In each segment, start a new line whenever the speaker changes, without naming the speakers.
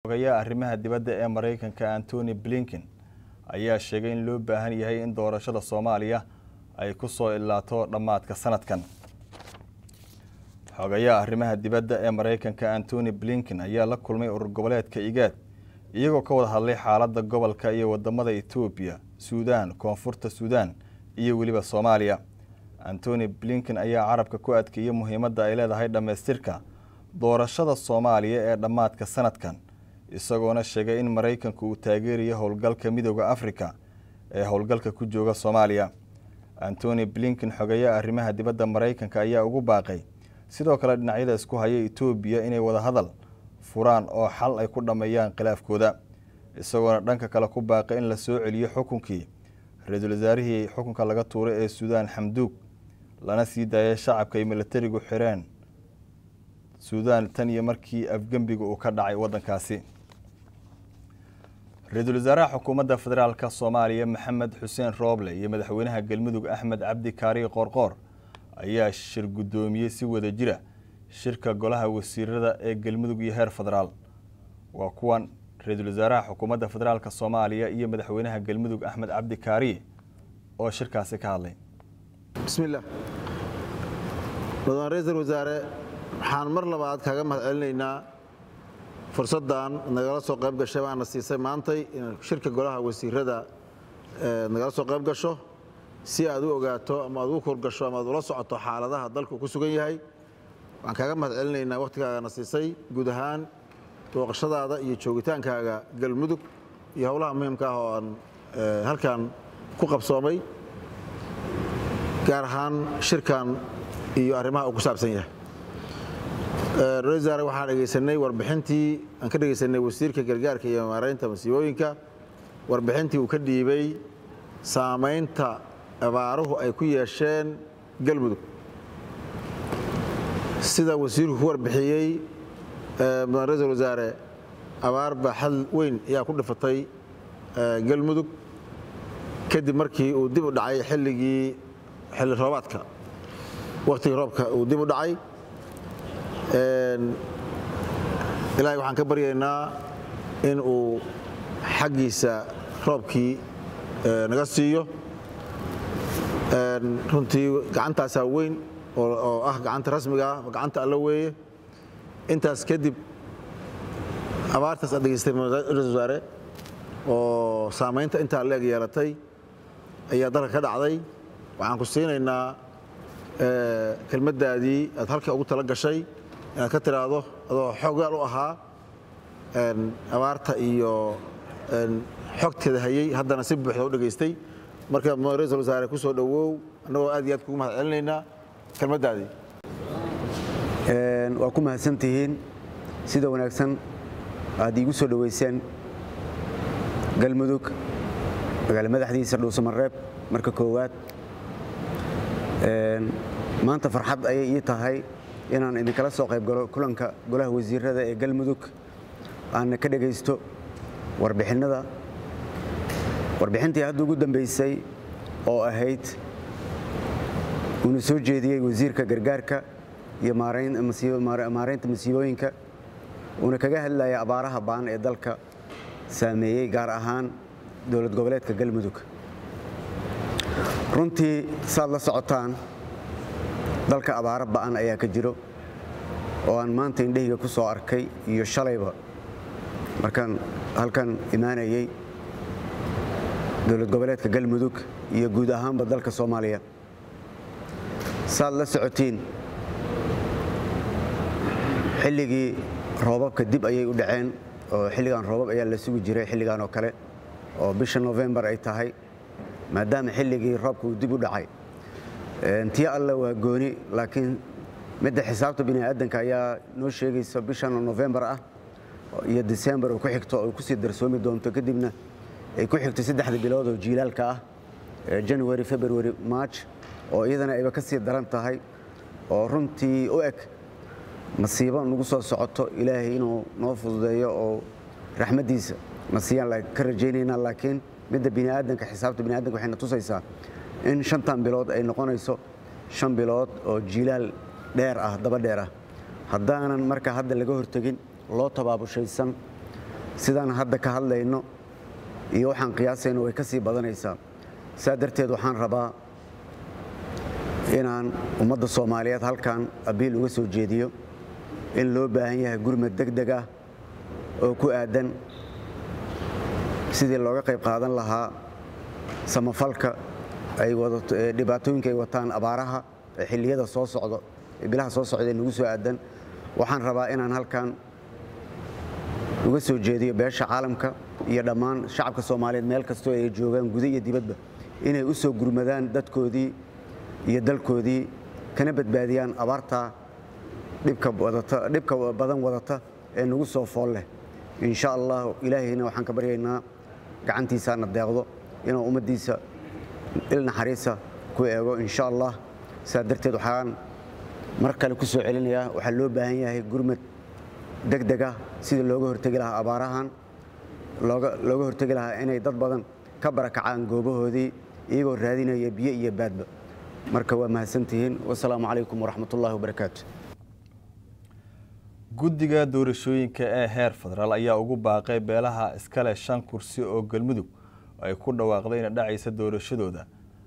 xogayaha arrimaha dibadda ee maraykanka antony blinken ayaa sheegay in loo baahan yahay in doorashada soomaaliya ay ku soo ilaato dhammaadka sanadkan xogayaha arrimaha dibadda ee maraykanka antony blinken ayaa la kulmay urur goboleedka igaad iyagoo ka wada hadlay xaaladda gobolka iyo wadamada etoobiya suudaan koonfurta suudaan iyo weliba soomaaliya antony blinken ayaa carabka ku adkeeyey muhiimadda ay leedahay dhammaystirka doorashada soomaaliya ee dhammaadka sanadkan isagoona sheegay in maraykanku uu taageerayo howlgalka midooda afrika ee howlgalka ku jooga soomaaliya antony blinken xogeeyaha arrimaha dibadda maraykanka ayaa ugu baaqay sidoo kale dhinacyada isku haya etoobiya inay wada hadal furaan oo xal ay ku dhammeeyaan khilaafkooda isagoona dhanka kale ku baaqay in la soo celiyo xukunkii ra-iisul wasaarihii xukunka laga tuuray ee suudaan xamduug lana sii daayay shacabka ay milatarigu xireen suudaan tan iyo markii afgembiga uu ka dhacay waddankaasi ra-iisul wasaaraha xukuumadda federaalk soomaaliya maxamed xuseen rooble iyo madaxweynaha galmudug axmed cabdi kaari qoorqoor ayaa shir guddoomiyey si wada jira shirka golaha wasiirada ee galmudug iyo heer federaal waa kuwan ra-iisul wasaaraha xukuumadda federaalk soomaaliya iyo madaxweynaha galmudug axmed cabdi kaariye oo shirkaasi ka hadlay
bismillaah mudane ra-iisul wasaare waxaan mar labaad kaaga mahad celinaynaa fursaddan nagala soo qayb gashay baana siisay maantay in shirka golaha wasiirada nagala soo qayb gasho si aad u ogaato ama aad ugu korgasho ama aad ula socoto xaaladaha dalku ku sugan yahay waxaan kaaga mahad celinaynaa wakhtigaagana siisay guud ahaan booqashadaada iyo joogitaankaaga galmudug iyo howlaha muhiimka ah oo aan halkan ku qabsoomay gaar ahaan shirkan iyo arrimaha uu ku saabsan yahay ra-isul wasaare waxaan dhegaysanay warbixintii aan ka dhegaysanay wasiirka gargaarka iyo maaraynta masiibooyinka warbixintii uu ka dhiibay saamaynta abaaruhu ay ku yeesheen galmudug sida wasiirku ku warbixiyey mudan ra-isul wasaare abaar baaxad weyn ayaa ku dhifatay galmudug kadib markii uu dib u dhacay xilligii xilli roobaadka wakhtigii roobka uu dib u dhacay ilaahay waxaan ka baryaynaa in uu xaggiisa roobkii naga siiyo runtii gacantaasaa weyn oo ah gacanta rasmiga ah gacanta alla weeye intaas kadib abaartaas aad degeystay ra-isul wasaare oo saamaynta intaa leeg yeelatay ayaa dalka ka dhacday waxaan ku siinaynaa kelmaddaadii aad halka ugu tala gashay inaad ka tiraahdo adoo xoogaal u ahaa abaarta iyo xogteeda hayey haddana si buuxda u dhegaystay marka ra-isul wasaare ku soo dhowow annagoo aad iyo aad kugu mahad celinaynaa kelmaddaadii
waa ku mahadsantihiin sida wanaagsan aad iigu soo dhoweyseen galmudug magaalo madaxdiisa dhuusamareeb marka koowaad maanta farxad ayay ii tahay inaan idinkala soo qayb galo kulanka golaha wasiirada ee galmudug aanna ka dhegaysto warbixinnada warbixintii hadda ugu dambaysay oo ahayd uuna soo jeediyey wasiirka gargaarka iyo maaraynta masiibooyinka uuna kaga hadlaya abaaraha baan ee dalka saameeyey gaar ahaan dowlad goboleedka galmudug runtii saad la socotaan dalka abaaro ba'an ayaa ka jiro oo aan maanta indhahayga ku soo arkay iyo shalayba markaan halkan imaanayey dowlad goboleedka galmudug iyo guud ahaanba dalka soomaaliya saad la socotiin xilligii roobabka dib ayay u dhaceen oo xilligan roobab ayaa la sugi jiray xilligan oo kale oo bisha novembar ay tahay maadaama xilligii roobka uu dib u dhacay tii alle waa gooni laakiin midda xisaabta bini'aadanka ayaa noo sheegaysa bishan novembar ah iyo disembar oo ku xigto oo kusii darsoomi doonto kadibna ay ku xigto saddexda bilood oo jiilaalka ah january february march oo iyadana ayba ka sii daran tahay oo runtii u eg masiibo nagu soo socoto ilaahay inuu noo fududeeyo oo raxmaddiisa nasiyaan ka rajaynaynaa laakiin midda bini'aadanka xisaabta bini'aadanka waxayna tusaysaa in shantan bilood ay noqonayso shan bilood oo jiilaal dheer ah daba dheer ah haddaanan marka hadda laga hortegin loo tabaabushaysan sidaan hadda ka hadlayno iyo waxaan qiyaasayno way ka sii badanaysaa saa darteed waxaan rabaa inaan ummadda soomaaliyeed halkan abiil uga soo jeediyo in loo baahan yahay gurmad deg deg ah oo ku aadan sidii looga qayb qaadan lahaa samafalka ay dhibaatooyinka ay wataan abaaraha ee xilliyada soo socdo ee bilaha soo socda ee nagu soo aadan waxaan rabaa inaan halkan uga soo jeediyo beesha caalamka iyo dhammaan shacabka soomaaliyeed meel kastoo ay joogaan guda iyo dibadba inay u soo gurmadaan dadkoodii iyo dalkoodii kana badbaadiyaan abaarta dhibka badan wadata ee nagu soo fool leh insha allah ilaahayna waxaan ka baryaynaa gacantiisaana deeqdo inuu ummaddiisa il naxariisa ku eego insha allah saa darteed waxaan mar kale ku soo celinayaa waxaa loo baahan yahay gurmad deg deg ah sidii looga hortegi lahaa abaarahan looga hortegi lahaa inay dad badan ka barakacaan goobahoodii iyagoo raadinaya biyo iyo baadba marka waa mahadsantihiin wasalaamu calaykum waraxmatullahi wabarakaatu
guddiga doorashooyinka ee heer federaal ayaa ugu baaqay beelaha iskale shan kursi oo galmudug ay ku dhawaaqday ina dhacaysa doorashadooda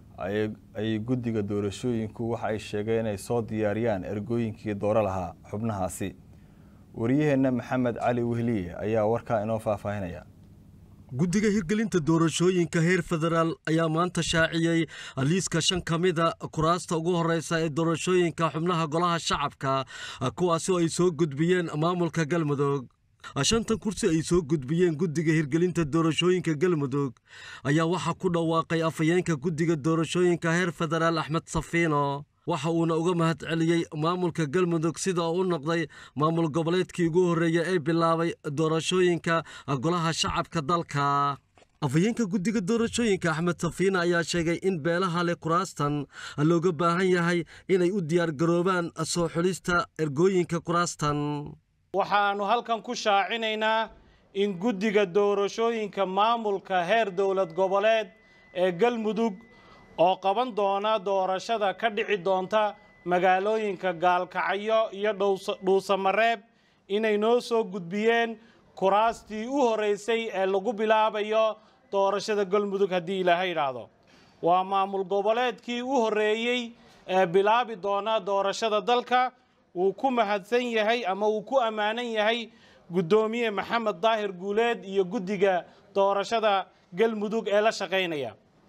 ayay guddiga doorashooyinku waxa ay sheegeen inay soo diyaariyaan ergooyinkii dooro lahaa xubnahaasi wariyaheenna maxamed cali wehliye ayaa warkaa inoo faahfaahinaya
guddiga hirgelinta doorashooyinka heer federaal ayaa maanta shaaciyey liiska shan ka mida kuraasta ugu horeysa ee doorashooyinka xubnaha golaha shacabka kuwaasi oo ay soo gudbiyeen maamulka galmudug shantan kursi ay soo gudbiyeen guddiga hirgelinta doorashooyinka galmudug ayaa waxaa ku dhawaaqay afhayeenka guddiga doorashooyinka heer federaal axmed safiino waxa uuna uga mahad celiyey maamulka galmudug sida uu u noqday maamul goboleedkii ugu horreeya ee bilaabay doorashooyinka golaha shacabka dalka afhayeenka guddiga doorashooyinka axmed safiina ayaa sheegay in beelaha leh kuraastan looga baahan yahay inay u diyaargaroobaan soo xulista ergooyinka kuraastan
waxaannu halkan ku shaacinaynaa in guddiga doorashooyinka maamulka heer dowlad goboleed ee galmudug oo qaban doona doorashada ka dhici doonta magaalooyinka gaalkacyo iyo dhuusamareeb inay noo soo gudbiyeen kuraastii u horeysay ee lagu bilaabayo doorashada galmudug haddii ilaahay idhaahdo waa maamul goboleedkii u horreeyey ee bilaabi doona doorashada dalka wuu ku mahadsan yahay ama wuu ku ammaanan yahay guddoomiye maxamed daahir guuleed iyo guddiga doorashada galmudug ee la shaqaynaya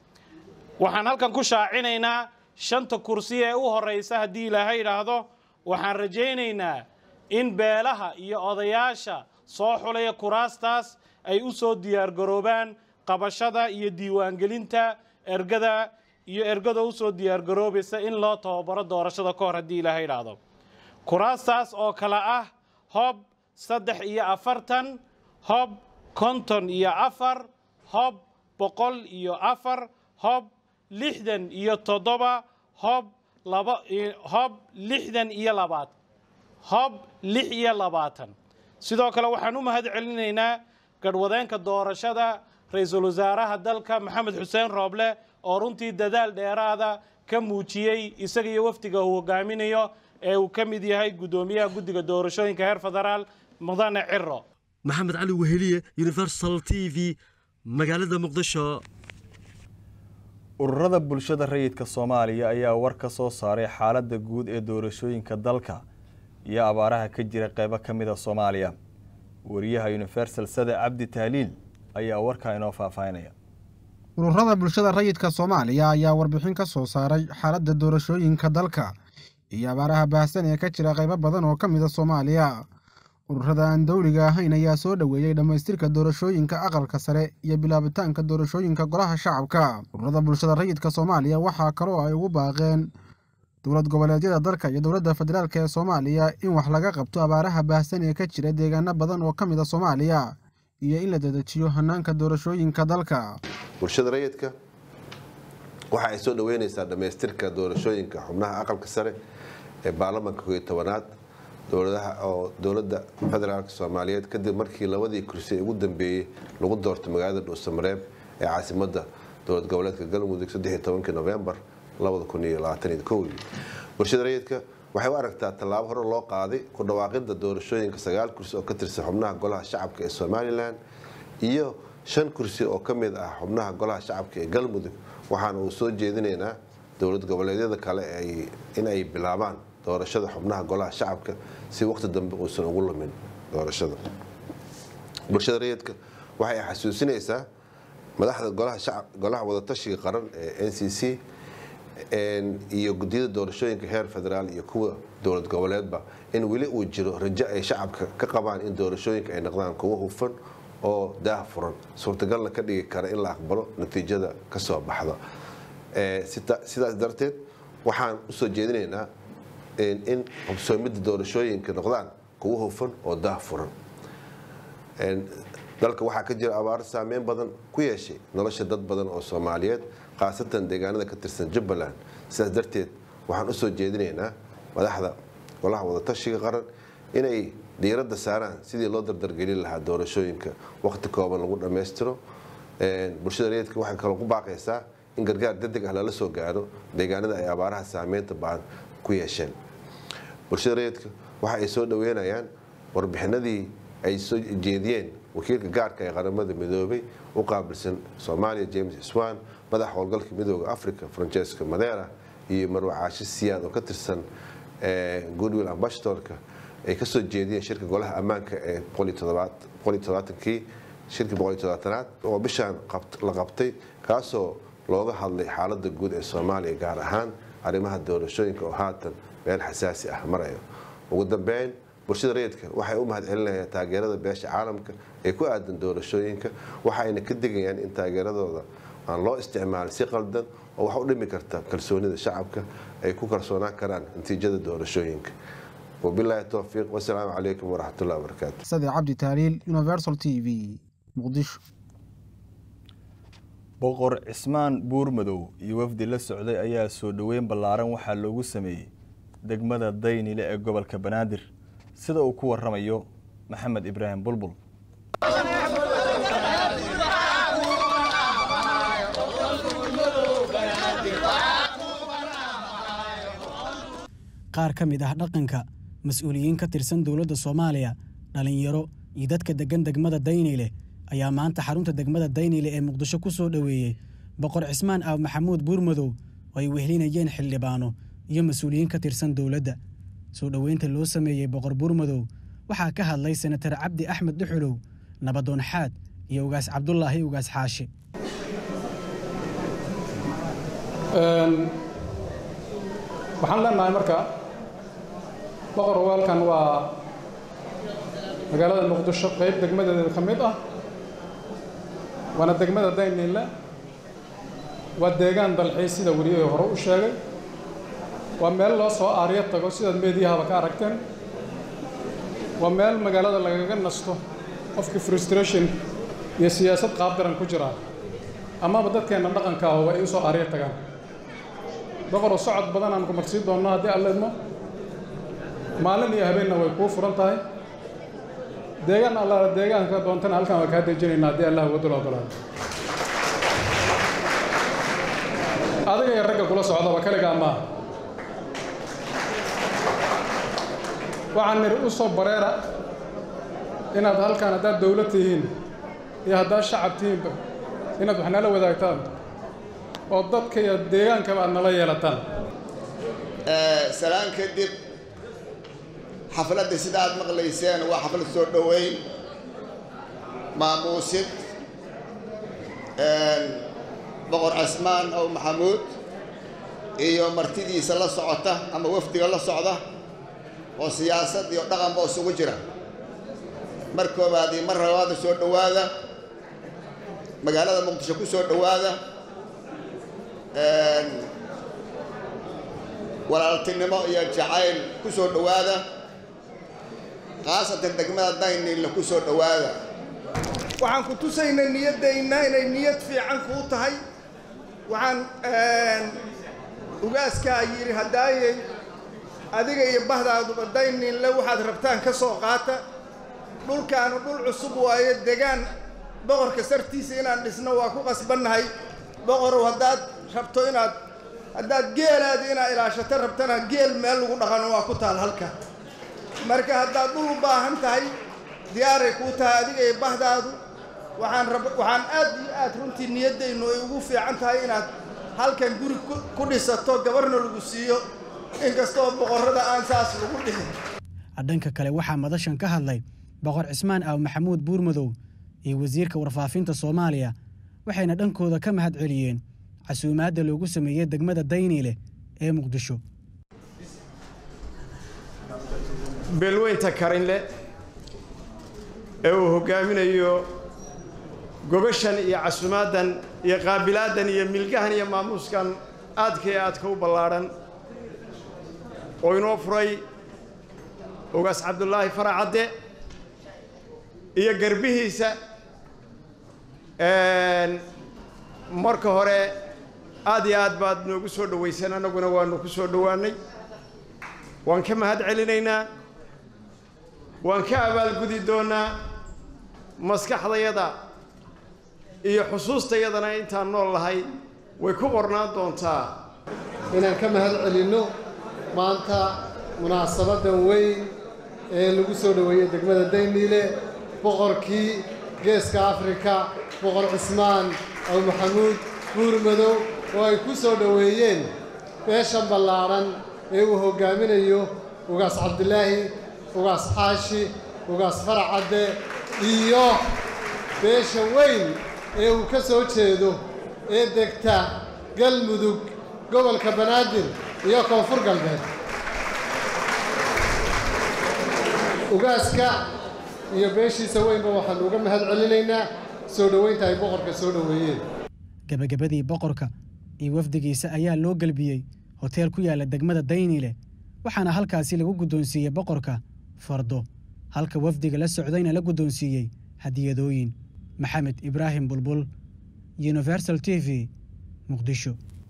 waxaan halkan ku shaacinaynaa shanta kursi ee u horraysa haddii ilaahay idhaahdo waxaan rajaynaynaa in beelaha iyo odayaasha soo xulaya kuraastaas ay u soo diyaargaroobaan qabashada iyo diiwaangelinta ergada iyo ergada u soo diyaargaroobaysa in loo tababaro doorashada ka hor haddii ilaahay idhaahdo kuraastaas oo kale ah hob saddex iyo afartan hob konton iyo afar hob boqol iyo afar hob lixdan iyo toddoba hob laba hob lixdan iyo labaad hob lix iyo labaatan sidoo kale waxaan u mahad celinaynaa garhwadeenka doorashada ra-iisul wasaaraha dalka maxamed xuseen rooble oo runtii dadaal dheeraada ka muujiyey isaga iyo wafdiga uu hogaaminayo ee uu ka mid yahay guddoomiyaha guddiga doorashooyinka heer federaal mudane ciro
maxamed cali weheliye universal t v magaalada muqdisho
ururada bulshada rayidka soomaaliya ayaa war ka soo saaray xaaladda guud ee doorashooyinka dalka iyo abaaraha ka jira qeybo ka mid a soomaaliya wariyaha universal sade cabdi tahliil ayaa warkaa inoo faahfaahinaya
ururada bulshada rayidka soomaaliya ayaa warbixin ka soo saaray xaaladda doorashooyinka dalka iyo abaaraha baahsan ee ka jira qaybo badan oo ka mid a soomaaliya ururada aan dowliga ahayn ayaa soo dhoweeyey dhammaystirka doorashooyinka aqalka sare iyo bilaabitaanka doorashooyinka golaha shacabka ururada bulshada rayidka soomaaliya waxaa kaloo ay ugu baaqeen dowlad goboleedyada dalka iyo dowladda federaalk ee soomaaliya in wax laga qabto abaaraha baahsan ee ka jira deegaano badan oo ka mid a soomaaliya iyo in la dedejiyo hanaanka doorashooyinka dalka
bulshada rayidka waxa ay soo dhoweynaysaa dhammaystirka doorashooyinka xubnaha aqalka sare ee baarlamanka koiyo tobanaad dowladaha oo dowladda federaalk soomaaliyeed kadib markii labadii kursi ugu dambeeyey lagu doortay magaalada dhuusamareeb ee caasimadda dowlad goboleedka galmudug novembar bulshada rayidka waxay u aragtaa tallaabo hore loo qaaday ku dhawaaqidda doorashooyinka sagaal kursi oo ka tirsan xubnaha golaha shacabka ee somalilan iyo shan kursi oo ka mid ah xubnaha golaha shacabka ee galmudug waxaana uu soo jeedinaynaa dowlad goboleedyada kale in ay bilaabaan doorashada xubnaha golaha shacabka si waqti dambe uusan ugu lumin doorashada bulshada rayidka waxay xasuusinaysaa madaxda golaha wadatashiga qaran ee n c c iyo gudiyada doorashooyinka heer federaal iyo kuwa dowlad goboleedba in weli uu jiro rajo ay shacabka ka qabaan in doorashooyinka ay noqdaan kuwo hufan oo daah furan suurtagalna ka dhigi kara in la aqbalo natiijada kasoo baxda sidaas darteed waxaan usoo jeedinaynaa in hubsoomidda doorashooyinka noqdaan kuwo hufan oo daah furan dalka waxaa ka jira abaar saameyn badan ku yeeshay nolosha dad badan oo soomaaliyeed khaasatan deegaanada ka tirsan jubbaland sidaas darteed waxaan usoo jeedinaynaa madaxda golaha wadatashiga qaran inay diiradda saaraan sidii loo dardargelin lahaa doorashooyinka waqti kooban lagu dhammaystiro bulshada rayidka waxay kaloo ku baaqaysaa in gargaar degdeg ah lala soo gaaro deegaanada ay abaaraha saameynta baan ku yeesheen bulshada rayidka waxa ay soo dhaweynayaan warbixinadii ay soo jeediyeen wakiilka gaarka ee qaramada midoobay u qaabilsan soomaaliya james swan madaxa howlgalka midooda africa francesco madera iyo marwacaashi siyaad oo ka tirsan goodwill ambassadorka ay kasoo jeediyeen shirka golaha ammaanka ee kii shirka boqoliyotodobaaanaad oo bishaan la qabtay kaasoo looga hadlay xaalada guud ee soomaaliya gaar ahaan arrimaha doorashooyinka oo haatan meel xasaasi ah marayo ugu dambeyn bulshada rayidka waxay u mahad celinayaan taageerada beesha caalamka ee ku aadan doorashooyinka waxaayna ka digayaan in taageeradooda aan loo isticmaalin si qaldan oo wax u dhimi karta kalsoonida shacabka ay ku kalsoonaan karaan natiijada doorashooyinka wabilaahi towfiiq wasalaamu calaykum waraxmatullahi wabarakaatu
sade cabdi taaliil universal t v muqdisho
boqor cismaan buurmadow iyo wafdi la socday ayaa soo dhoweyn ballaaran waxaa loogu sameeyey degmada daynile ee gobolka banaadir sida uu ku waramayo maxamed ibraahim bulbul
qaar ka mid ah dhaqanka mas-uuliyiin ka tirsan dowladda soomaaliya dhallinyaro iyo dadka deggan degmada dayniile ayaa maanta xarunta degmada dayniile ee muqdisho ku soo dhoweeyey boqor cismaan aab maxamuud buurmadow oo ay wehlinayeen xildhibaano iyo mas-uuliyiin ka tirsan dowladda soo dhoweynta loo sameeyey boqor buurmadow waxaa ka hadlay senatar cabdi axmed dhuxulow nabadoon xaad iyo ugaas cabdulaahi ugaas xaashi
waxaan leenahay marka boqor waalkan waa magaalada muqdisho qayb degmadeeda ka mid ah waana degmada dayniile waa deegaan dalxiis sida weliyahii hore u sheegay waa meel loo soo aaryo tago sidaad meediyahaba ka aragteen waa meel magaalada lagaga nasto qofkii frustration iyo siyaasad qaabdaran ku jiraa amaba dadkeenna dhaqanka ah ay u soo aaryo tagaan boqoroo socod badan aan ku marsii doonno haddii alla idmo maalin iyo habeenna way kuu furan tahay deegaan allaala deegaanka doontana halkan waa kaa dejinaynaa haddii allah wadul ogolaado adiga iyo ragga kula socdaba kaligaa maaha waxaan nidhi u soo bareera inaad halkan haddaad dawlad tihiin iyo haddaad shacab tihiinba inaad wax nala wadaagtaan oo dadka iyo deegaankaba aad nala yeelataan
salaan kadib xafladda sida aad maqlayseen waa xaflad soo dhoweyn maamuusid boqor casmaan ow maxamuud iyo martidiisa la socota ama wafdiga la socda oo siyaasad iyo dhaqanba isugu jira mar koobaad iyo mar labaada soo dhowaada magaalada muqdisho ku soo dhowaada walaaltinimo iyo jacayl ku soo dhowaada khaasatan degmada daynila ku soo dhowaada
waxaan ku tusaynaa niyaddayna inay niyad fiican kuu tahay waxaan ugaaskaa yidhi haddaayay adiga iyo bahdaaduba dayninle waxaad rabtaan ka soo qaata dhulkaanu dhul cusub waayo degaan boqorka sartiisa inaan dhisno waa ku qasbannahay boqorow haddaad rabto inaad haddaad geelaadi inaad ilaashato rabtana geel meel lagu dhaqano waa ku taal halka marka haddaad dhul u baahan tahay diyaaray kuu tahay adiga iyo bahdaadu waxaan rab waxaan aad iyo aad runtii niyaddaynu ay ugu fiican tahay inaad halkan guri ku dhisato gabarna lagu siiyo inkastoo boqorrada aan saas lagu dhihin
dhanka kale waxaa madashan ka hadlay boqor cismaan aaw maxamuud buurmadow iyo wasiirka warfaafinta soomaaliya waxayna dhankooda ka mahad celiyeen casuumaadda loogu sameeyey degmada dayniile ee muqdisho
beelweynta karinle ee uu hoggaaminayo gobashan iyo casuumaaddan iyo qaabilaaddan iyo milgahan iyo maamuuskan aadka iyo aadka u ballaadhan oo inoo furay ugaas cabdulaahi faracadde iyo garbihiisa marka hore aad iyo aad baad noogu soo dhowayseen annaguna waanu ku soo dhowaannay waan ka mahad celinaynaa waan ka abaalgudi doonnaa maskaxdayada iyo xusuustayadana intaan nool lahay way ku qornaan doontaa
inaan ka mahad celinno maanta munaasabaddan weyn ee lagu soo dhoweeyey degmada dayniile boqorkii geeska afrika boqor cismaan aw maxamuud buurmadow oo ay ku soo dhoweeyeen beeshan ballaadhan ee uu hoggaaminayo ugaas cabdilaahi ugaas xaashi ugaas faracadde iyo beesha weyn ee uu ka soo jeedo ee degta galmudug gobolka banaadir iyo koonfur galbeed ugaaska iyo beeshiisa weynba waxaannu uga mahad celinaynaa soo dhoweynta ay boqorka soo dhoweeyeen
gebagabadii boqorka iyo wafdigiisa ayaa loo gelbiyey hoteel ku yaalla degmada dayniile waxaana halkaasi lagu guddoonsiiyey boqorka fardo halka wafdiga la socdayna la guddoonsiiyey hadiyadooyin maxamed ibraahim bulbul universal t v muqdisho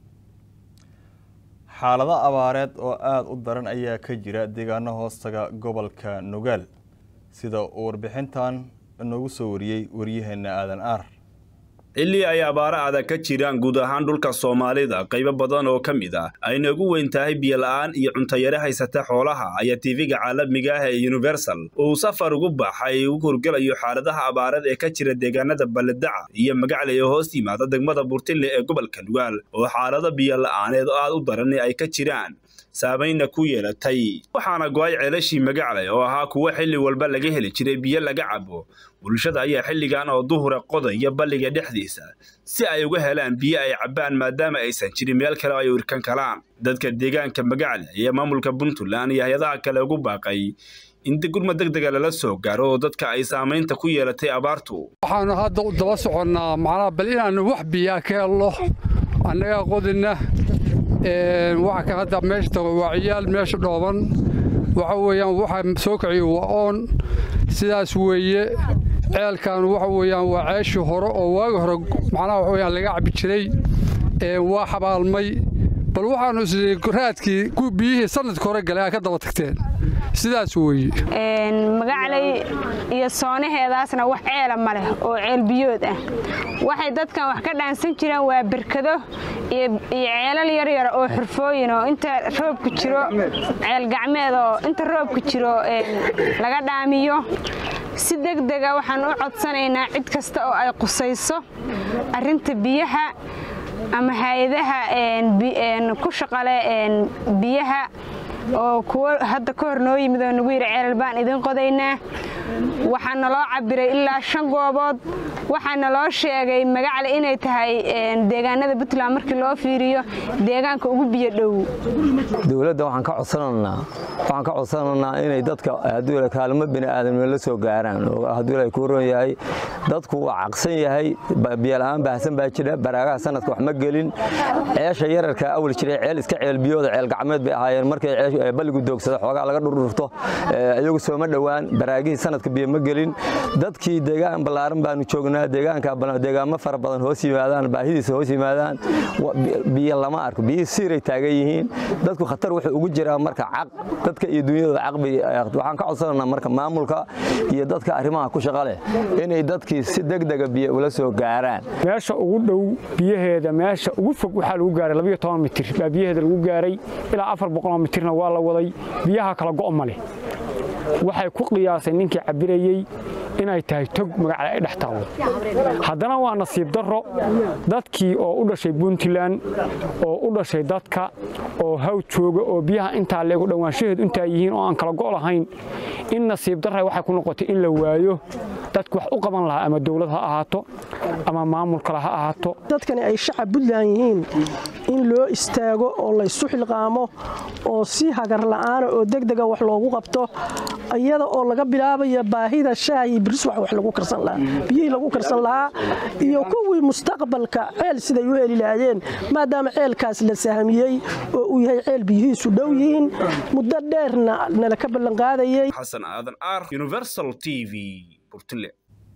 xaalado abaareed oo aada u daran ayaa ka jira deegaano hoostaga gobolka nugaal sida uu warbixintan noogu soo wariyey waryaheena aadan aar
xilli ay abaaro adag ka jiraan guud ahaan dhulka soomaalida qaybo badan oo ka mid ah ayna ugu weyn tahay biyola'aan iyo cuntayare haysata xoolaha ayaa tv-ga caalamiga ah ee universal uu safar ugu baxay ugu horgelayo xaaladaha abaareed ee ka jira deegaanada balledaca iyo magacle ee hoos yimaada degmada burtille ee gobolka nugaal oo xaalado biyola'aaneed aad u daran ay ka jiraan saameynna ku yeelatay waxaana go-ay ceelashii magacle oo ahaa kuwo xilli walba laga heli jiray biyo laga cabo bulshada ayaa xilligan oo duhura qodaya balliga dhexdiisa si ay uga helaan biyo ay cabbaan maadaama aysan jirin meel kale oo ay urkan kalaan dadka deegaanka magacle iyo maamulka puntland iyo hay-adaha kale ugu baaqay in gurmad deg dega lala soo gaaro oo dadka ay saamaynta ku yeelatay abaartu
waxaanu hadda u daba soconnaa macnaha bal inaannu wax biyaa ka helno annagaa qodina waxa ka hadda meesha tago waa ciyaal meesha dhooban waxa weeyaan waxa soo kiciyo waa oon sidaas weeye ceelkan waxa weeyaan waa ceeshii hore oo waagi hore macnaha waxa weeyaan laga cabbi jiray waa xabaalmay bal waxaanu isii raadkii biyihii sanadka hore galay aa ka daba tagteen sidaas weeye
magaclay iyo soonaheedaasna wax ceela ma leh oo ceel biyood ah waxay dadkan wax ka dhaansan jireen waa berkado iyo ceelal yaryar oo xurfooyin oo inta roobku jiro ceel gacmeed oo inta roobku jiro laga dhaamiyo si degdega waxaan u codsanaynaa cid kasta oo ay qusayso arrinta biyaha ama hay-adaha ku shaqale biyaha oo kuwo hadda ka hor noo yimid oo nagu yidhi ceelal baan idin qodaynaa waxaa naloo cabiray ilaa shan goobood waxaa naloo sheegay magacle inay tahay deegaanada puntland markii loo fiiriyo deegaanka ugu biyo dhow
dowladda waxaan ka codsananaa waxaan ka codsanaynaa inay dadka hadduu kaalmo bini aadamnimo la soo gaaraan oo hadduu ilaahay ku ron yahay dadku waa caqsan yahay biyola'aan baahsan baa jira baraagaha sanadka wax ma gelin ceesha yararka awal jiray ceel iska ceel biyooda ceel gacmeed bay ahaayeen markay balligu doogsada xoogaa laga dhurdhurto iyagu sooma dhowaan baraagihii sanadka biyo ma gelin dadkii deegaan ballaaran baanu joognaa deegaanka deegaamo fara badan hoos yimaadaan baahidiisa hoos yimaadaan biyo lama arko biyihii siiray taagan yihiin dadku khatar wuxuu ugu jiraa marka caq dad dadka iyo dunyadooda caqbi waxaan ka codsananaa marka maamulka iyo dadka arrimaha ku shaqa leh inay dadkii si degdega biyo ula soo gaaraan
meesha ugu dhow biyaheeda meesha ugu fog waxaa lagu gaaray labayo toban mitir baa biyaheeda lagu gaaray ilaa afar boqoloo mitirna waa la waday biyaha kala go' ma leh waxay ku qiyaasay ninkii cabirayey inay tahay tog magacale ay dhex taallo haddana waa nasiib darro dadkii oo u dhashay puntland oo u dhashay dadka oo haw jooga oo biyaha intaa leegu dhowaanshaheedu intaa yihiin oo aan kala go' lahayn in nasiib darra waxay ku noqotay in la waayo dadku wax u qaban lahaa ama dowlad ha ahaato ama maamul kale ha ahaato
dadkani ay shacab puntland yihiin in loo istaago oo laysu xilqaamo oo si hagar la'aana oo degdega wax loogu qabto iyada oo laga bilaabayo baahida shaahi biris wax wax lagu karsan lahaa biyihii lagu karsan lahaa iyo kuwii mustaqbalka ceel siday u heli lahaayeen maadaama ceelkaas la sahamiyey oo uu yahay ceel biyihiisu dhow yihiin muddo dheerna nala ka ballanqaadayey
xasan aadan aar universal t v burtile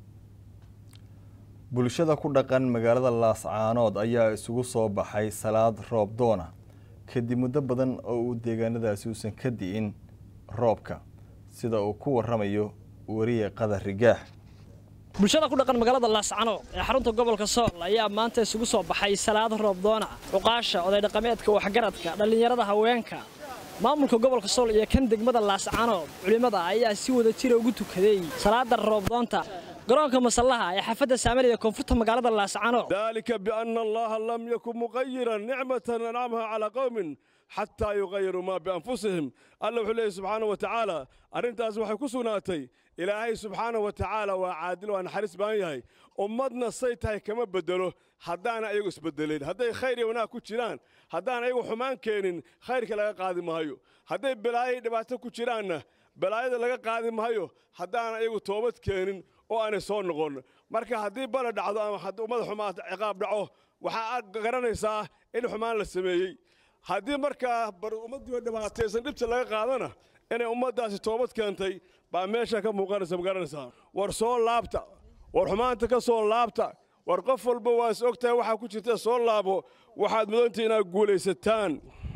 bulshada ku dhaqan magaalada laascaanood ayaa isugu soo baxay salaad roob doona kadib muddo badan oo uu deegaanadaasi uusan ka di'in roobka sida uu ku warramayo wariye qadar rigaax
bulshada ku dhaqan magaalada laascano ee xarunta gobolka sool ayaa maanta isugu soo baxay salaado roobdoona cuqaasha oday dhaqameedka waxgaradka dhallinyarada haweenka maamulka gobolka sool iyo kan degmada laascano culimmada ayaa si wada jira ugu tukaday salaada roobdoonta garoonka masallaha ee xaafadda saamariya koonfurta magaalada laascano
ذلك بأن الله لم يكن مغيرا نعمة أنعمها على قوم حتى يغيروا ما بأنفسهم الله وحليه سبحانه وتعالى أرنتاس وحي كسوناتي إلهي سبحانه وتعالى وعادل وأنا حريص بانيهي أمدنا سيتهي كما بدلو هدانا أيغو اسبدلين هداي خيري ونا كجيران هدانا أيغو حمان كينين خيرك لغا قادي مهيو هداي بلاي دباتو كجيران بلاي لغا قادي مهيو هدانا أيغو توبت كينين oo aanay soo noqon marka haddii bala dhacdo ama haddii ummad xumaata ciqaab dhaco waxaa aad garanaysaa in xumaan la sameeyey haddii markaa bar ummaddii dhibaataysan dhibta laga qaadana inay ummaddaasi toobad keentay baa meesha ka muuqanaysa ma garanaysaa war soo laabta war xumaanta ka soo laabta war qof walba waa is ogtahay waxaa ku jirta soo laabo waxaad mudantii inaad guulaysataan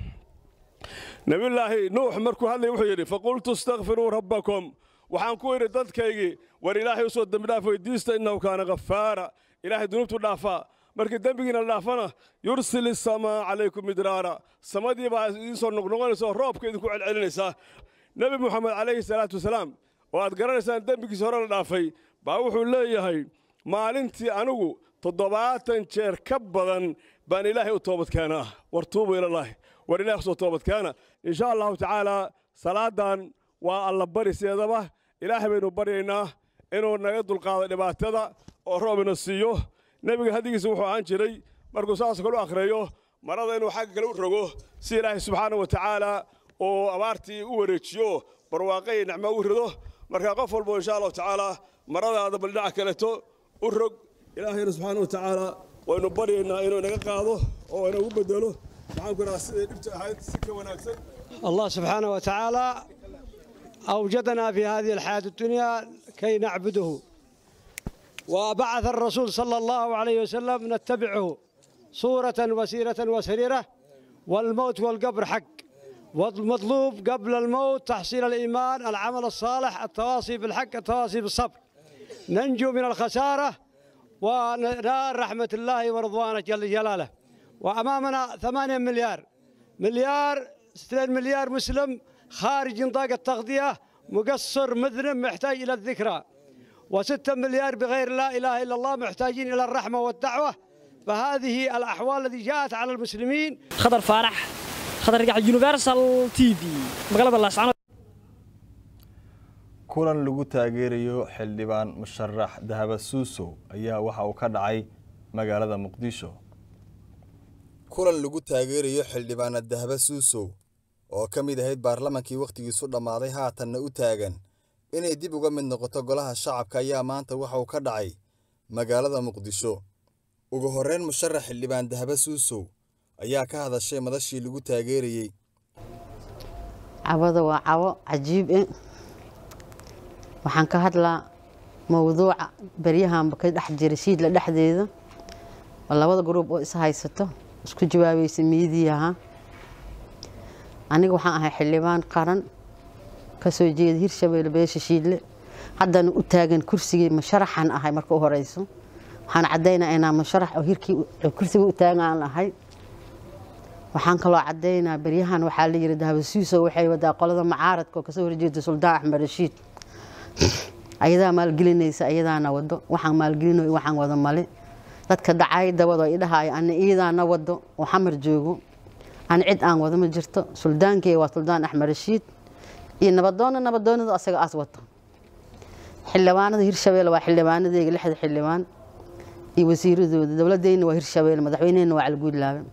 nabiyullaahi nuux markuu hadlay wuxuu yidhi faqultu istakfiruu rabbakum waxaan ku idhi dadkaygii war ilaahay usoo dembi dhaaf weydiista innahu kaana ghafaara ilaahay dunuubtu dhaafaa markii dembigiina la dhaafana yursil isamaa calaykum midraara samadii baa idiin soo noqnoqonaysa oo roobka idinku celcelinaysaa nebi moxamed calayhi salaatu wasalaam oo aad garanaysaan dembigiisa hore la dhaafay baa wuxuu leeyahay maalintii anigu toddobaatan jeer ka badan baan ilaahay u toobadkeenaa war tuubu ilallaahi war ilahay usoo toobadkeena insha allahu tacaalaa salaadan waa alla bari seedaba ilaahay baynu baryaynaa inuu naga dulqaado dhibaatada oo roob ina siiyo nebiga haddigiisa wuxuu ahaan jiray markuu saas kale u akhriyo marada inuu xagga kale u rogo si ilaahay subxaana wa tacaala uu abaartii u wareejiyo barwaaqay nicmo u rido marka qof walbo insha allahu tacaala maradaada baldhaca kaleto u rog ilaahayna subxaana wa tacaala waynu baryaynaa inuu naga qaado oo inagu bedelo maxaan ku idhaha siday dhibta ahayd si ka wanaagsan
الله سبحانه وتعالى أوجدنا في هذه الحياة الدنيا كي نعبده وبعث الرسول صلى الله عليه وسلم نتبعه صورة وسيرة وسريرة والموت والقبر حق والمطلوب قبل الموت تحصيل الإيمان العمل الصالح التواصي بالحق التواصي بالصبر ننجو من الخسارة ونال رحمة الله ورضوانه جل جلاله وأمامنا ثمانية مليار مليار 2 مليار مسلم خارج نطاق التغذية مقصر مذنب محتاج إلى الذكرى وستة مليار بغير لا إله إلا الله محتاجين إلى الرحمة والدعوة فهذه الأحوال التي جاءت على المسلمين
خضر فارح خضر رجع يونيفرسال تي في مقلب الله سبحانه
kulan lagu taageerayo xildhibaan musharax dahaba suusow ayaa waxa uu ka dhacay magaalada muqdisho kulan lagu taageerayo xildhibaana dahaba suusow oo ka mid ahayd baarlamankii wakhtigiisu dhammaaday haatanna u taagan inay dib uga mid noqoto golaha shacabka ayaa maanta waxa uu ka dhacay magaalada muqdisho ugu horreyn musharax xildhibaan dahaba suusow ayaa ka hadashay madashii lagu taageerayey
cawada waa cawo cajiib eh waxaan ka hadlaa mowduuca beryahanba ka dhex jira shiidla dhexdeeda oo labada gruub oo is haysato isku jawaabaysa miidiyaha aniga waxaan ahay xildhibaan qaran kasoo jeeda hirshabeelle beesha shiidle haddana u taagan kursigii masharaxan ahay marka u horeyso waxaan caddaynaa inaa masharax oo hirkii kursigii u taagan aan ahay waxaan kaloo caddaynaa beryahan waxaa la yidhi dahabasiiso waxay wadaa qolada macaaradka oo kasoo horjeeda suldaan axmed rashiid ayadaa maalgelinaysa ayadaana wado waxaan maalgelinayo waxaan wada male dadka dacayda wado idhahayo ana iidaana wado oo xamar joogo ana cid aan wado ma jirto suldaankeyga waa suldaan axmed rashiid iyo nabadoonna nabadoonadu asaga aas wato xildhibaanada hirshabeelle waa xildhibaanadeyga lixda xildhibaan iyo wasiiradooda dowladeyna waa hirshabeelle madaxweynehena waa calguudlaabe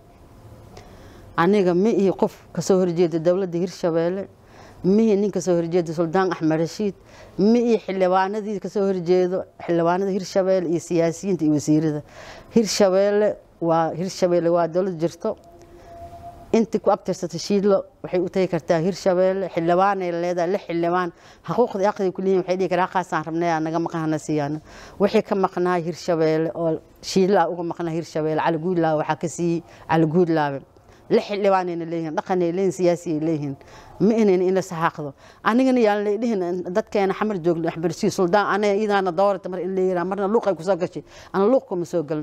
aniga mi iyo qof kasoo horjeeda dowladda hirshabeelle mihi nin kasoo horjeeda suldaan axmed rashiid mi iyo xildhibaanadii kasoo horjeedo xildhibaanada hirshabeelle iyo siyaasiyiinta iyo wasiirada hirshabeelle waa hirshabeelle waa dowlad jirto intii ku abtirsata shiidlo waxay u tagi kartaa hirshabeelle xildhibaanay leedahay lix xildhibaan xuquuqda aqdi ku leeyihin waxay dhihi karaa qaasaan rabnay naga maqan hana siiyaan wixii ka maqnaay hirshabeelle oo shiidlaa uga maqnaa hirshabeelle cali guudlaabe waxaa ka siiyey cali guudlaabe lix xildhibaanayna leeyihin dhaqanay leeyihin siyaasiyay leeyihin ma inayn in la saxaaqdo anigana yaan la dhihin dadkeena xamar joogno axbarsiyo suldaan anaga iidaana doorata mar in la yiraa marna luuqay kusoo gashay ana luuqkuma soo galin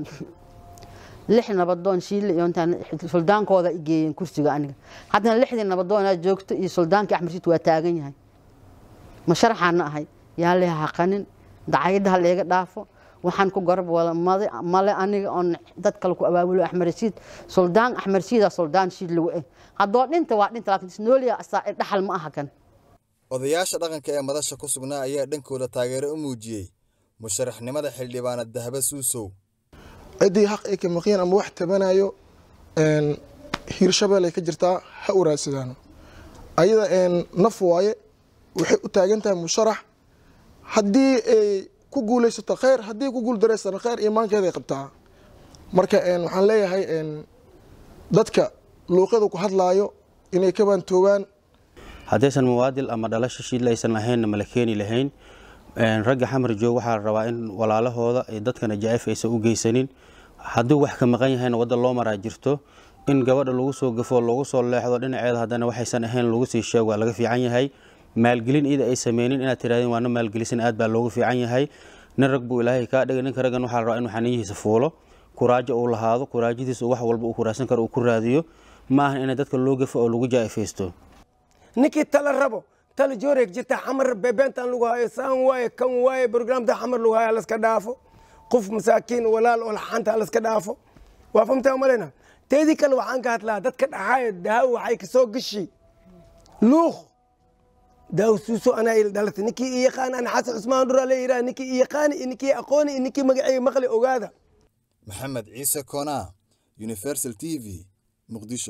lix nabadoon shiille iyo intaan suldaankooda i geeyeen kursiga aniga haddana lixdii nabadoonaa joogto iyo suldaankii axmed rashiid waa taagan yahay ma sharaxaana ahay yaa leha haqanin dacayadaha leega dhaafo waxaan ku garab wada male aniga oon dad kale ku abaabulo axmed rashiid suldaan axmed rashiida suldaan shiid lagu eh haddoo dhinta waa dhinta laakiin isnooliya asaa dhaxal ma aha kan
odayaasha dhaqanka ee madasha ku sugnaa ayaa dhankooda taageero u muujiyey musharaxnimada xildhibaanad dahaba suusow
ciddii xaq ay ka maqiyeen ama wax tabanayo hiirshabelle ay ka jirtaa ha uraadsadaan ayada naf waaye waxay u taagan tahay musharax haddii ay ku guulaysato kheyr haddii ku guuldareysana kheyr iimaankeeday qabtaa marka waxaan leeyahay dadka luuqyada ku hadlaayo inay ka baantoogaan
haddaysan muwaadil ama dhalasho shiidla aysan lahaynna mala keeni lahayn ragga xamar joog waxaa la rabaa in walaalahooda ay dadkana jacayf aysan u geysanin hadduu wax ka maqan yahayna wadda loo maraa jirto in gabadha lagu soo gafo loogu soo leexdo dhinaceeda haddana waxaysan ahayn lagu sii sheego waa laga fiican yahay maalgelin iyada ay sameynin inaad tirahdeen waana maalgelisan aad baa loogu fiican yahay nin rag buu ilaahay kaa dhigay ninka raggan waxaa la rabaa inuu xaniyihiisa fuulo kuraajo uu lahaado kuraajadiisa wax walba uu kuraadsan karo uu ku raadiyo ma ahan inay dadka loo gafo oo lagu jaa'ifaysto
ninkii tala rabo tala jooreeg jirta xamar beebeentan lagu hayo saan waaye kan waaye barnaamijda xamar lagu hayo laska dhaafo qof masaakiin walaal oo laxaanta laska dhaafo waa famtaa malena teedii kale waxaan ka hadlaa dadka dhaxaaya daawo waxay kasoo gashi luuq daawo suuso anaa ila dhalatay ninkii i yaqaan ana xasan cusmaan dhuraa la yidhaha ninkii i yaqaani iyo ninkii aqooni iyo ninkii magacayga maqli ogaada
maxamed ciise koonaa universal t v muqdisho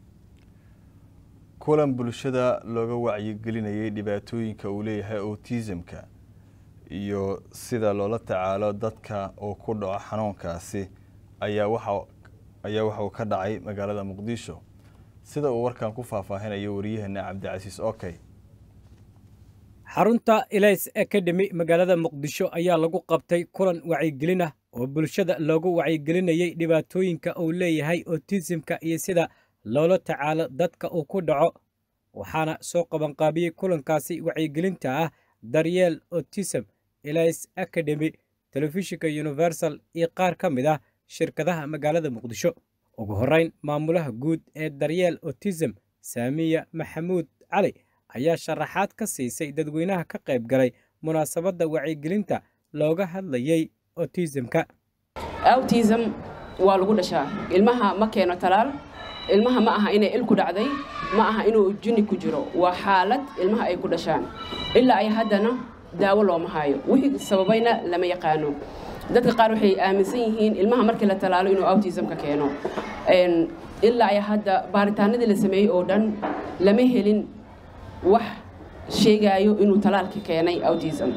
kulan bulshada looga wacyigelinayay dhibaatooyinka uu leeyahay autismka iyo sida loola tacaalo dadka uu ku dhaco xanuunkaasi ayaa waxa ayaa waxa uu ka dhacay magaalada muqdisho sida uu warkan ku faahfaahinayo wariyaheena cabdicasiis okey
xarunta elays academy magaalada muqdisho ayaa lagu qabtay kulan wacyigelin ah oo bulshada loogu wacyigelinayay dhibaatooyinka uu leeyahay autismka iyo sida loola tacaalo dadka uu ku dhaco waxaana soo qabanqaabiyey kulankaasi wacyigelinta ah daryeel autism elays academy telefishinka universal iyo qaar ka mid ah shirkadaha magaalada muqdisho ugu horrayn maamulaha guud ee daryeel autism saamiya maxamuud cali ayaa sharaxaad ka siisay dadweynaha ka qayb galay munaasabadda wacyigelinta looga hadlayey autismka
autism waa lagu dhashaa ilmaha ma keeno talaal ilmaha ma aha inay il ku dhacday ma aha inuu juni ku jiro waa xaalad ilmaha ay ku dhashaan ilaa ay haddana daawo looma hayo wixii sababayna lama yaqaano dadka qaar waxay aaminsan yihiin ilmaha markii la talaalo inuu autismka keeno ilaa ay hadda baaritaanadii la sameeyey oo dhan lama helin wax sheegaayo inuu talaalka keenay autism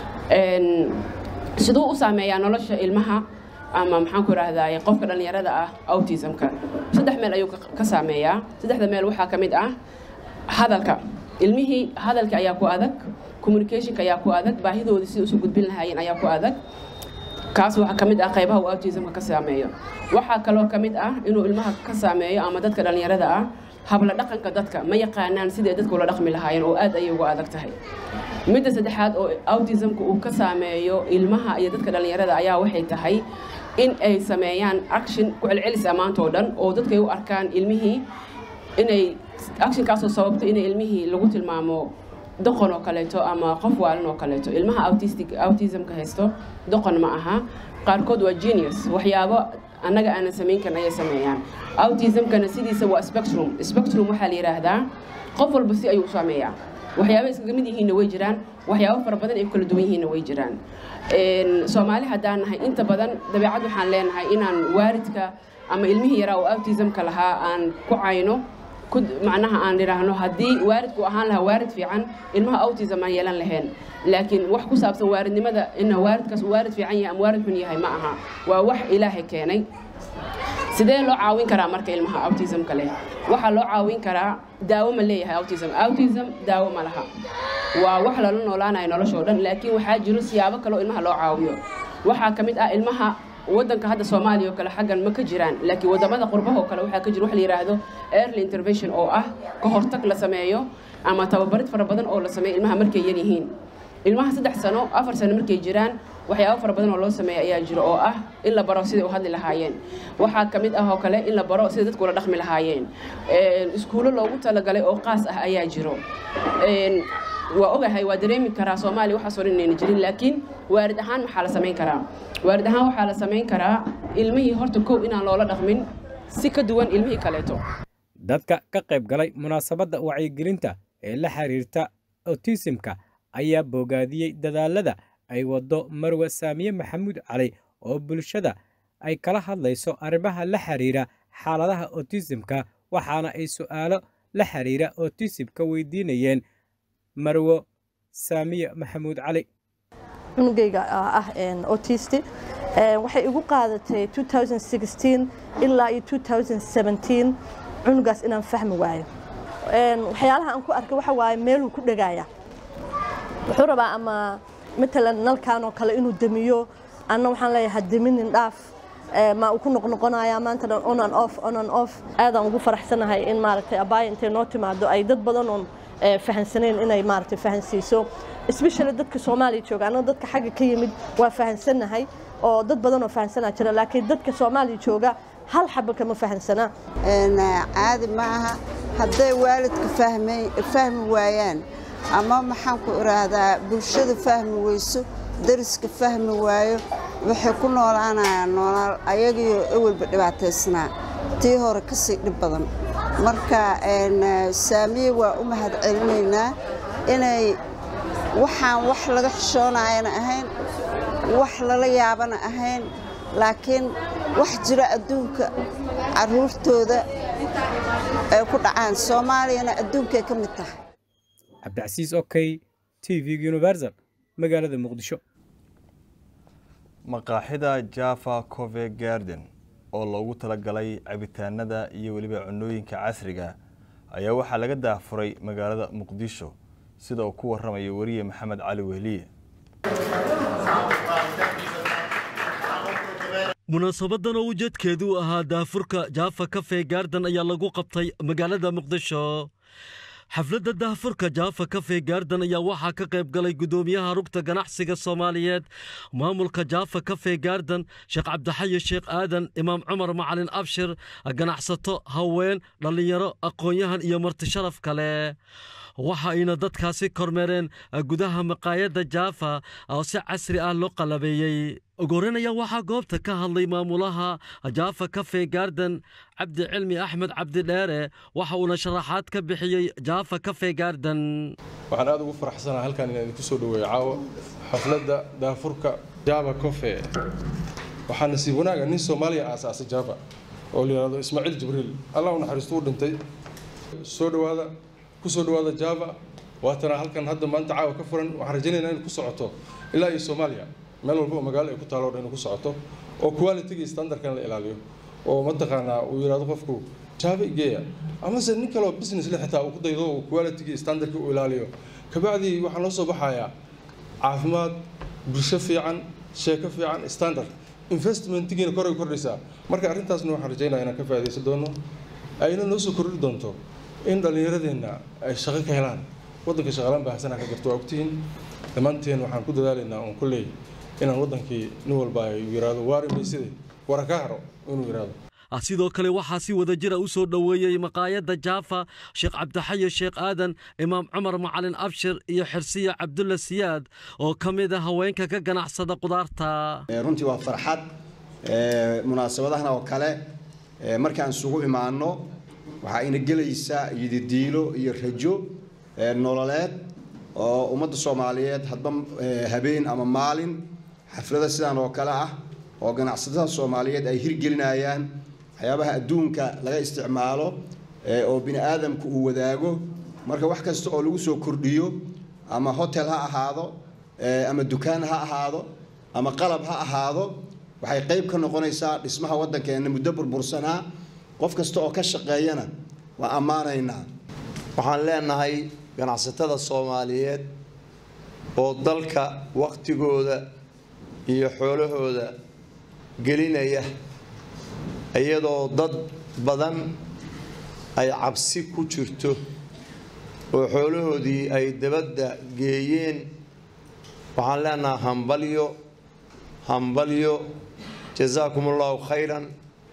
siduu u saameeyaa nolosha ilmaha ama maxaan ku idhaahdaa qofka dhallinyarada ah autismka saddex meel ayuu ka saameeyaa saddexda meel waxaa ka mid ah hadalka ilmihii hadalka ayaa ku adag communicationka ayaa ku adag baahidoodii sida usoo gudbin lahaayeen ayaa ku adag kaas waxaa ka mid ah qaybaha uu autismka ka saameeyo waxaa kaloo ka mid ah inuu ilmaha ka saameeyo ama dadka dhallinyarada ah habla dhaqanka dadka ma yaqaanaan siday dadka ula dhaqmi lahaayeen oo aad ayay uga adag tahay midda saddexaad oo autismka uu ka saameeyo ilmaha iyo dadka dhallinyarada ayaa waxay tahay in ay sameeyaan action ku celcelis ammaantoo dhan oo dadkay u arkaan ilmihii inay actionkaasoo sababto inay ilmihii lagu tilmaamo doqon oo kaleeto ama qof waalan oo kaleeto ilmaha autistic autismka haysto doqon ma aha qaarkood waa genius waxyaabo annaga aanan samayn karin ayay sameeyaan autismkana sidiisa waa spectrum spectrum waxaa la yidhaahdaa qof walba si ayuu u saameeyaa waxyaaba iskaga mid yihiinna way jiraan waxyaabo fara badan ay kala duwan yihiinna way jiraan soomaali haddaan nahay inta badan dabeecad waxaan leenahay inaan waaridka ama ilmihii yaraa oo autismka lahaa aan ku cayno macnaha aan idhaahno haddii waaridku ahaan lahaa waarid fiican ilmaha autism aan yeelan lahayn laakiin wax ku saabsan waaridnimada ina waaridkaas uu waarid fiican yahay ama waarid xun yahay ma aha waa wax ilaahay keenay sidee loo caawin karaa marka ilmaha autismka leh waxaa loo caawin karaa daawo ma leeyahay autism autism daawo ma laha waa wax lala noolaanayo noloshoo dhan laakiin waxaa jiro siyaabo kaleo ilmaha loo caawiyo waxaa ka mid ah ilmaha wadanka hadda soomaaliya oo kale xaggan ma ka jiraan laakiin wadamada qurbaha oo kale waxaa ka jira wax la yidhaahdo early intervention oo ah ka hortag la sameeyo ama tababarid fara badan oo la sameeyo ilmaha markay yar yihiin ilmaha saddex sano afar sano markay jiraan waxyaabo fara badan oo loo sameeya ayaa jiro oo ah in la baro siday u hadli lahaayeen waxaa ka mid ah oo kale in la baro sida dadku ula dhaqmi lahaayeen iskuulo loogu talagalay oo qaas ah ayaa jiro waa ogahay waa dareemi karaa soomaaliya waxaasoo dhan inayna jirin laakiin waarid ahaan maxaa la samayn karaa waarid ahaan waxaa la samayn karaa ilmihii horta kow inaan loola dhaqmin si ka duwan ilmihii kaleeto
dadka ka qayb galay munaasabadda wacyigelinta ee la xiriirta otisimka ayaa bogaadiyey dadaalada ay waddo marwe saamiye maxamuud cali oo bulshada ay kala hadlayso arrimaha la xiriira xaaladaha otisimka waxaana ay su'aalo la xiriira otisimka weydiinayeen marwo saamiye maxamuud cali
cunugayga ah otisti waxay igu qaadatay ilaa iyo cunugaas inaan fahmi waayo waxyaalaha aan ku arkay waxa waaye meeluu ku dhagaaya wuxuu rabaa ama matalan nalkan oo kale inuu damiyo anna waxaan leeyahay deminin dhaaf ma uu ku noqnoqonaya maanta dhan on and off on and off aadaan ugu faraxsanahay in maaragtay abaaya intay noo timaado ay dad badan oon fahansaneen inay maaragtay fahansiiso especially dadka soomaaliya jooga annaga dadka xagga ka yimid waa fahansannahay oo dad badan oo fahansanaa jira laakiin dadka soomaaliya jooga hal xaba kama fahansanaa
caadi ma aha hadday waalidka fahmi waayaan ama maxaan ku idhaahdaa bulshada fahmi weyso dariska fahmi waayo waxay ku noolaanayaan noolaal ayagiyo ewelba dhibaataysnaa tii hore ka sii dhib badan marka saamiye waa u mahad celinaynaa inay waxaan wax laga xishoonayana ahayn wax lala yaabana ahayn laakiin wax jira adduunka carruurtooda ay ku dhacaan soomaaliyana adduunkay ka mid tahay
cabdicasiis okey t v universal magaalada muqdisho
maqaaxida java cove garden oo loogu talagalay cabitaanada iyo weliba cunooyinka casriga ayaa waxaa laga daafuray magaalada muqdisho sida uu ku warramaya weriye maxamed cali wehliye
munaasabadan oo ujeedkeedu u ahaa daafurka jaafa kafe gaardan ayaa lagu qabtay magaalada muqdisho xafladda daafurka jaafa kafe gaardan ayaa waxaa ka qayb galay guddoomiyaha rugta ganacsiga soomaaliyeed maamulka jaafa kafe gaardan sheekh cabdixayi sheekh aadan imaam cumar macalin abshir ganacsato haween dhallinyaro aqoon-yahan iyo marti sharaf kale waxa ayna dadkaasi kormeereen gudaha maqaayadda jaafa oo si casri ah loo qalabeeyey ugoreyn ayaa waxaa goobta ka hadlay maamulaha jaafa kafe garden cabdi cilmi axmed cabdi dheere waxa uuna sharaxaad ka bixiyey jaafa kafe garden
waxaan aad ugu faraxsanaha halkan inaan idinku soo dhaweeyo caawa xafladda daafurka java cofe waxaa nasiib wanaaga nin soomaaliya aasaasay java oo la yidhahdo ismaaciil jibriil allah u naxariisto u dhintay soo dhawaada ku soo dhawaada java waatana halkan hadda maanta caawa ka furan waxaan rajaynaynaa in ku socoto ilaa iyo soomaaliya meel walba oo magaalo ay ku taalo dhan ku socoto oo quality standardkan la ilaaliyo oo mataqaanaa uu yidhahdo qofku java igeeya amase nin kaleo business le xitaa uu ku daydo uu quality standardki u ilaaliyo kabacdii waxaa noo soo baxayaa caafimaad bulsho fiican sheeko fiican standard investmentigiina koray kordhaysaa marka arrintaasna waxaan rajaynaya inaan ka faa'iidaysan doono ayna noo soo kordhi doonto in dhallinyaradeenna ay shaqo ka helaan waddanka shaqalaan baahsanaa ka jirto waa ogtihiin dhammaanteen waxaan ku dadaalaynaa uun kulley inaan waddankii nin walba ay yiraahdo waari mayside wara ka haro inuu yiraahdo
sidoo kale waxaa si wada jira u soo dhoweeyey maqaayadda jaafa sheekh cabdixaye sheekh aadan imaam cumar macalin abshir iyo xirsiya cabdulla siyaad oo ka mid a haweenka ka ganacsada qudaarta
runtii waa farxad munaasabadahan oo kale markaan isugu imaanno waxaa ina gelaysaa yididiilo iyo rajo nololeed oo ummadda soomaaliyeed hadba habeen ama maalin xaflada sidaan oo kale ah oo ganacsatada soomaaliyeed ay hirgelinayaan waxyaabaha adduunka laga isticmaalo oo bini aadamku uu wadaago marka wax kasta oo lagu soo kordhiyo ama hotel ha ahaado ama dukaan ha ahaado ama qalab ha ahaado waxay qayb ka noqonaysaa dhismaha waddankeenna muddo burbursanaa qof kasta oo ka shaqeeyana waa ammaanaynaa
waxaan leenahay ganacsatada soomaaliyeed oo dalka wakhtigooda iyo xoolahooda gelinaya iyadoo dad badan ay cabsi ku jirto oo xoolahoodii ay dabadda geeyeen waxaan leenahay hambalyo hambalyo jasaakum allahu khayran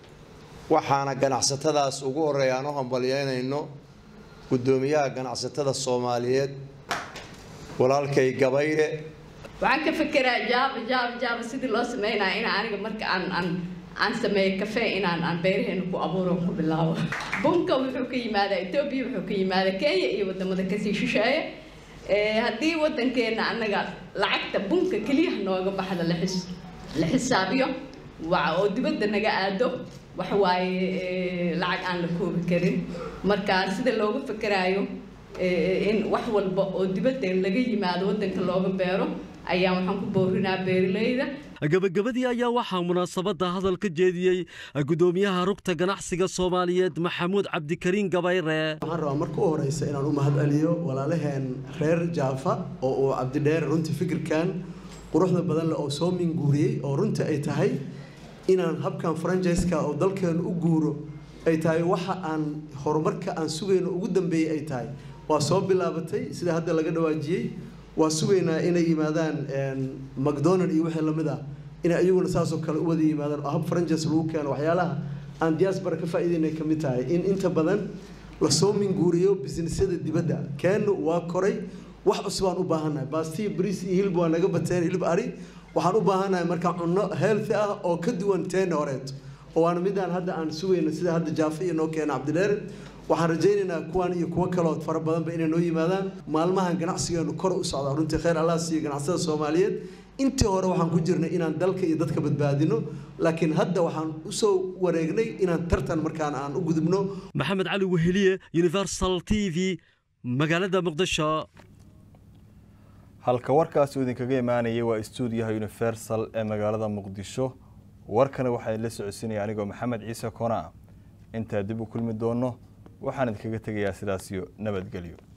waxaana ganacsatadaas ugu horreeya aan u hambalyeynayno guddoomiyaha ganacsatada soomaaliyeed walaalkay gabayre
waxaan ka fekeraa jaaba jaaba jaaba sidii loo sameynaya in aniga marka aan aan aan sameeyo kafee inaan aan beeraheena ku abuuro ku bilaabo bunka wuxuu ka yimaadaa etoobiya wuxuu ka yimaadaa kenya iyo wadamada kasii shisheeye haddii wadankeena annaga lacagta bunka keliyaha nooga baxda la xis la xisaabiyo oo dibadda naga aado waxa waaye lacag aan la koobi karin marka sida looga fekeraayo in wax walba oo dibadda laga yimaado wadanka looga beero ayaa waxaan ku boorinaa beeralayda
gabagabadii ayaa waxaa munaasabadda hadal ka jeediyey guddoomiyaha rugta ganacsiga soomaaliyeed maxamuud cabdikariin gabayre
waxaan rabaa marka u horeysa inaan u mahad celiyo walaalaheen reer jaafa oo uu cabdidheer runtii fikirkan quruxda badan leh oo soo minguuriyey oo runtii ay tahay inaan habkan franjiska oo dalkeenu u guuro ay tahay waxa aan horumarka aan sugayno ugu dambeeyey ay tahay waa soo bilaabatay sida hadda laga dhawaajiyey waa sugaynaa inay yimaadaan macdonald iyo wixii lamid ah inay iyaguna saasoo kale u wada yimaadaan oo hab franchise lagu keeno waxyaalaha aan diaspora ka faa'iidaynay ka mid tahay in inta badan lasoo minguuriyo businessyada dibadda keenu waa koray wax cusubaan u baahannahay baastiya bariis iyo hilib waa naga bateen hilib ari waxaan u baahannahay markaa cunno healthy ah oo ka duwan teena horeeto oo waana midaan hadda aan sugayno sida hadda jaafa iyo noo keena cabdidheer waxaan rajaynaynaa kuwan iyo kuwo kaloo fara badanba inay noo yimaadaan maalmahan ganacsigeenu kor u socdaa runtii khayr allah siiyo ganacsada soomaaliyeed intii hore waxaan ku jirnay inaan dalka iyo dadka badbaadino laakiin hadda waxaan usoo wareegnay inaan tartan markaan aan u gudubno
maxamed cali weheliye universal t v magaalada muqdisho
halka warkaasi uu idinkaga imaanayay waa stuudiyaha universal ee magaalada muqdisho warkana waxaa la socodsiinaya anigoo maxamed ciise koona intaa dib u kulmi doono waxaan idinkaga tegayaa sidaasiyo nabadgelyo